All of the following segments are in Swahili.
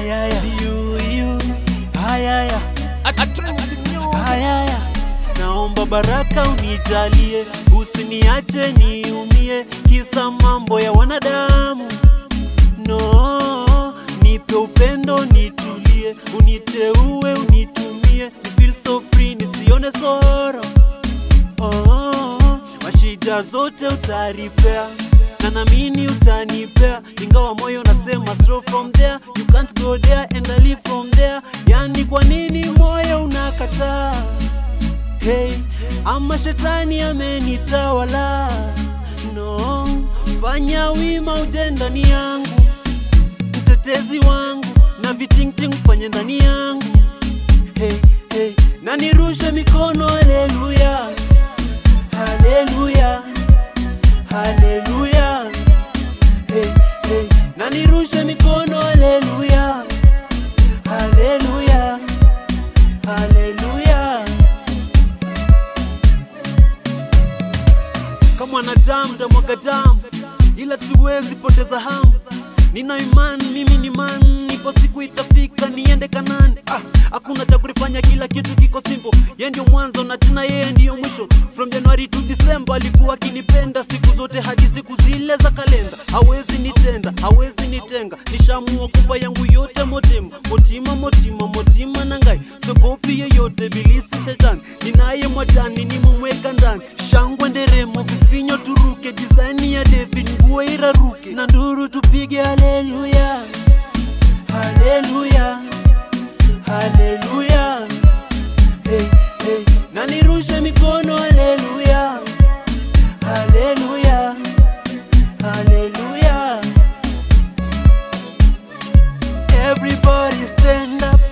Hayaya, you, you. Hayaya, hayaya. Naomba baraka unijalie, usiniache niumie, kisa mambo ya wanadamu. No, nipe upendo nitulie, uniteue unitumie, ni feel so free nisione soro. Oh, mashida zote utaripea na namini utanipea, ingawa moyo nasema slow from there, you can't go there and I live from there. Yani kwa nini moyo unakataa? Hey, ama shetani amenitawala? No, fanya wima uje ndani yangu, mtetezi wangu, na vitingting fanye ndani yangu. Hey, hey, na nirushe mikono, haleluya, haleluya, haleluya. Hey, hey, na nirushe mikono, haleluya, haleluya, haleluya. kama mwanadamu ndamwaga damu, ila siwezi poteza hamu. Nina imani mimi ni man, iko siku itafika niende Kanani. Ah, hakuna cha kulifanya, kila kitu kiko simple. Yeye ndio mwanzo na tena yeye ndiyo mwisho. From January to December alikuwa akinipenda siku zote hadi siku zile za kalenda. Hawezi nitenda, hawezi nitenga, nishamua kupa yangu yote motima motima motima motima na ngai sogopi yeyote bilisi shetani ninaye mwadani nimumweka ndani shangwe nderemo vifinyo turuke disaini ya David nguo iraruke na nduru tupige haleluya haleluya haleluya hey, hey. na nirushe mikono haleluya haleluya haleluya everybody stand up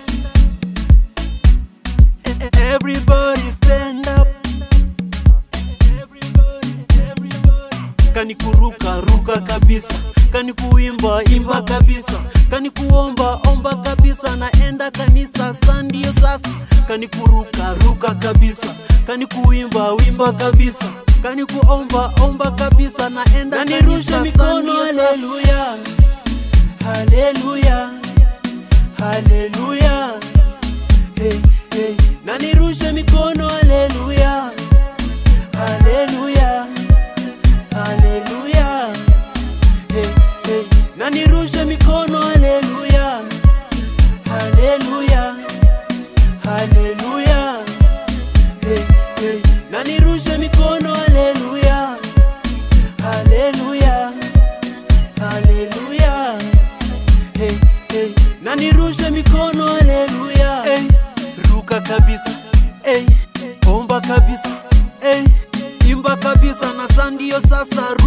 E- e- everybody stand up everybody everybody kani kuruka ruka kabisa kani kuimba imba kabisa kani kuomba omba kabisa naenda kanisa sa ndio sasa kani kuruka ruka kabisa kani kuimba wimba kabisa kani kuomba omba kabisa naenda Na kanisa nirushe sa mikono, ndio sasa. haleluya. haleluya haleluya hey, hey. na nirushe mikono haleluya haleluya haleluya hey, hey. na nirushe mikono haleluya haleluya haleluya hey, hey. na nirushe mikono haleluya haleluya haleluya hey, hey. na nirushe mikono haleluya hey. ruka kabisa hey. omba kabisa hey. imba kabisa na sa ndio sasa